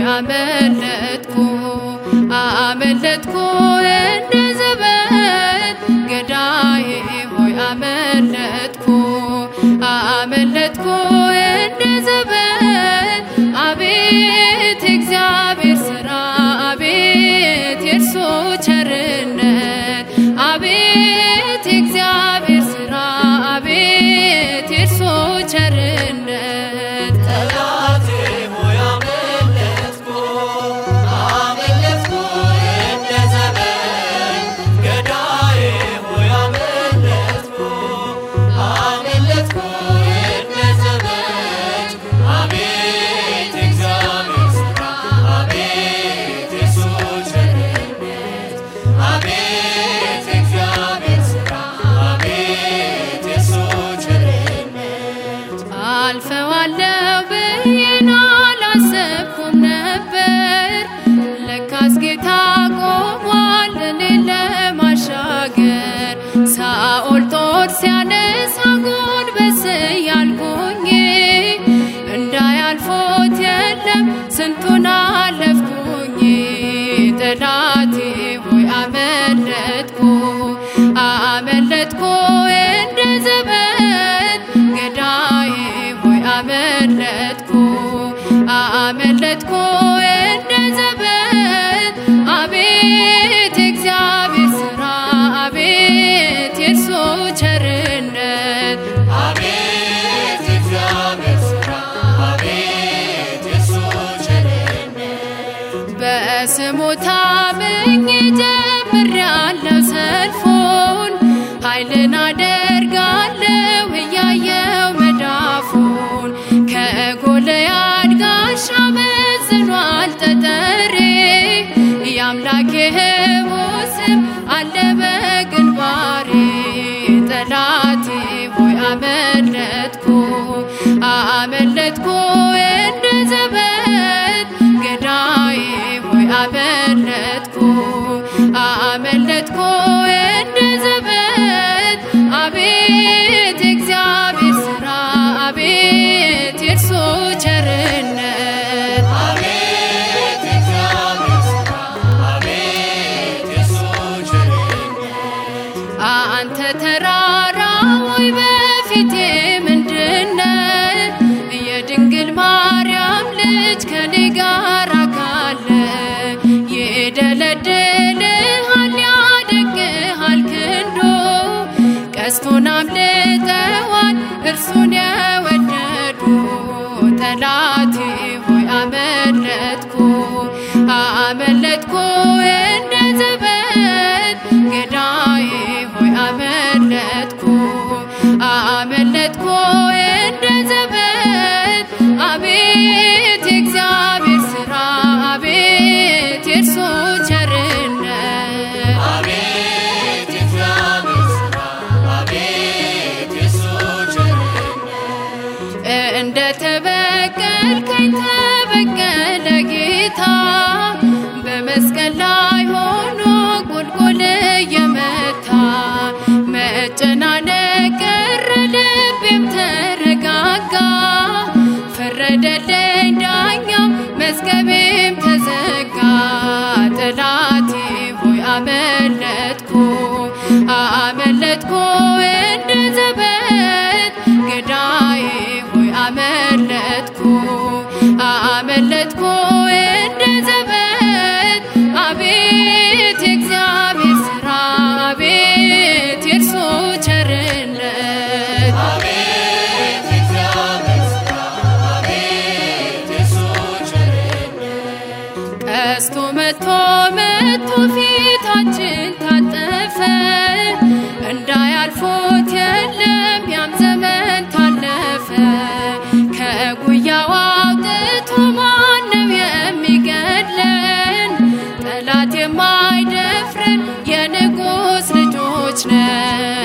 አመለጥኩ አመለጥኩ እንደ ዘበት ገዳዬ ሆይ አመለጥኩ አመለጥኩ እንደ ዘበት አቤት እግዚአብሔር ስራ አቤት የእርሱ ቸርነት አቤት እግዚአብሔር ስራ አቤት የእርሱ ቸርነት ጠላቴ ሆይ አመለጥኩ አመለጥኩ እንደ ዘመን ገዳዬ ሆይ አመለጥኩ አመለጥኩ እንደ ዘመን አቤት እግዚአብሔር ስራ አቤት የሱ ቸርነት አቤት እግዚአብሔር ስራ አቤት የሱ ቸርነት አልፈዋለሁ ብዬን አላሰብኩም ነበር ለካስ ጌታ ቆሟል እኔን ለማሻገር ሳኦል ጦር ሲያነሳ ጎንበስ ያልኩኝ እንዳያልፎት የለም ስንቱን አለፍኩኝ ጠላቴ ሆይ አመለጥኩ አመለጥኩ እንደ ዘበት ገዳዬ ሆይ አመለጥኩ አመለጥኩ እንደ ዘበት አቤት እግዚአብሔር ስራ አቤት የእርሱ ቸርነት አቤት እግዚአብሔር ስራ አቤት የሱ ቸርነት በስሙ ታምኜ ጀምሬያለሁ ሰልፉን ኃይልን አደርጋለሁ እያየው መዳፉን ከጎልያድ ጋሻ መዝኗል ጠጠሬ የአምላኬ ሕያው ስም አለ በግንባሬ ጠላቴ ሆይ አመለጥኩ አመለጥኩ እንደ ዘበት ገዳዬ ሆይ አመለጥኩ አመለጥኩ እንደ ዘበት አቤት እግዚአብሔር ስራ አቤት የእርሱ ቸርነት አቤት እግዚአብሔር ስራ አቤት የሱ ቸርነት አንተ ተራራ ወይ በፊቴ ምንድነ የድንግል ማርያም ልጅ ከኔ ጋር ካለ ይደለድልሃል ያደግሃል ክንዶ ቀስቱን አምልጠዋል እርሱን የወደዱ ጠላቴ ሆይ አመለጥኩ አመለጥኩ እንደ ዘበት ገዳዬ ሆይ አመለጥኩ አመለጥኩ እንደ ዘበት አቤት የእግዚአብሔር ስራ አቤት የእርሱ ቸርነት አቤት እግዚአብሔር ስራ አቤት የሱ ቸርነት እንደ ተበቀልከኝ ተበቀለ ጌታ በመስቀል ላይ ሆኖ ቁልቁል እየመታ መጨናነቅ ቀረ ልቤም ተረጋጋ ፈረደልኝ ዳኛው መዝገቤም ተዘጋ ጠላቴ ሆይ አመለጥኩ አመለጥኩ እንደ ዘበት ገዳዬ ሆይ አመለጥኩ አመለጥኩ እንደ ዘበት አቤት የእግዚአብሔር ስራ አቤት የእርሱ ቸርነት አቤት እግዚአብሔር ስራ አቤት የሱ ቸርነት ቀስቱ መቶ መቶ ፊታችን ታጠፈ እንዳያልፎት የለም ያም ዘመን ታለፈ ከጉያው አውጥቶ ማነው የሚገድለን ጠላት የማይደፍረን የንጉሥ ልጆች ነን